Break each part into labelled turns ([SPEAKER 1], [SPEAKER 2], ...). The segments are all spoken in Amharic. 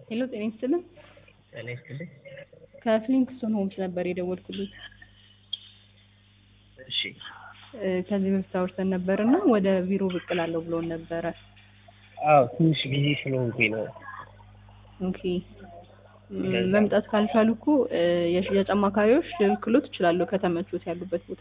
[SPEAKER 1] ሄሎ ጤና ይስጥልን።
[SPEAKER 2] ጤና ይስጥልኝ።
[SPEAKER 1] ከፍሊንክስቶን ሆምስ ነበር የደወልኩልኝ።
[SPEAKER 2] እሺ
[SPEAKER 1] እ ከዚህ በፊት አውርተን ነበር እና ወደ ቢሮ ብቅ እላለሁ ብሎን ነበረ።
[SPEAKER 2] አዎ ትንሽ ቢዚ ስለሆንኩኝ ነው።
[SPEAKER 1] ኦኬ ም፣ መምጣት ካልቻሉ እኮ እ የሽያጭ አማካሪዎች ልልክሎት እችላለሁ ከተመቾት ያሉበት ቦታ።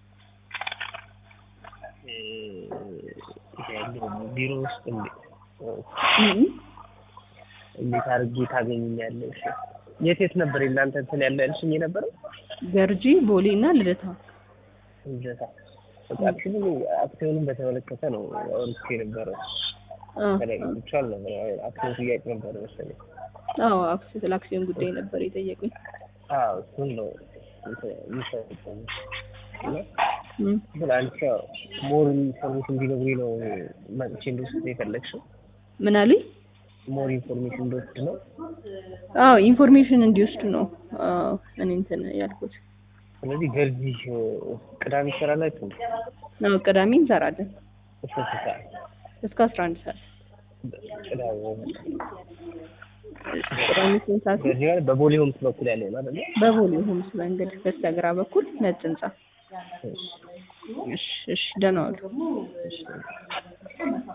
[SPEAKER 2] እ፣ ያለው ቢሮ ውስጥ እንዴ-
[SPEAKER 1] እም፣
[SPEAKER 2] እንዴት አድርጌ ታገኙኛለሽ? የት የት ነበር የእናንተ እንትን ያለ ያልሽኝ የነበረው?
[SPEAKER 1] ገርጂ፣ ቦሌ እና ልደታ።
[SPEAKER 2] ልደታ። በቃ አክቹዋሊ አክሲዮንን በተመለከተ ነው አውርቼ የነበረው።
[SPEAKER 1] አ፣
[SPEAKER 2] ተለቅቻል ነበር አክሲዮን ጥያቄ ነበር መሰለኝ።
[SPEAKER 1] አዎ አክሲ- ስለ አክሲዮን ጉዳይ ነበር የጠየቁኝ።
[SPEAKER 2] አዎ እሱን ነው እንትን የምሰጠው እና
[SPEAKER 1] እም፣
[SPEAKER 2] ግን አንቺ ያው ሞር ኢንፎርሜሽን እንዲነግሩኝ ነው መጥቼ እንደወስድ የፈለግሽው?
[SPEAKER 1] ምን አሉኝ?
[SPEAKER 2] ሞር ኢንፎርሜሽን እንደወስድ ነው?
[SPEAKER 1] አዎ ኢንፎርሜሽን እንዲወስዱ ነው አዎ እኔ እንትን ያልኩት።
[SPEAKER 2] ስለዚህ ገርጂ ቅዳሜ ትሰራላችሁ?
[SPEAKER 1] አዎ ቅዳሜ እንሰራለን
[SPEAKER 2] እስከ ስንት ሰዓት?
[SPEAKER 1] እስከ አስራ አንድ ሰዓት።
[SPEAKER 2] ቅዳሜ
[SPEAKER 1] ቅዳሜ ስንት ሰዓት?
[SPEAKER 2] ገርጂ ማለት በቦሌ ሆምስ በኩል ያለው ነው አይደለ?
[SPEAKER 1] በቦሌ ሆምስ መንገድ በስተግራ በኩል ነጭ ህንጻ። እሺ እሺ ደህና ዋሉ።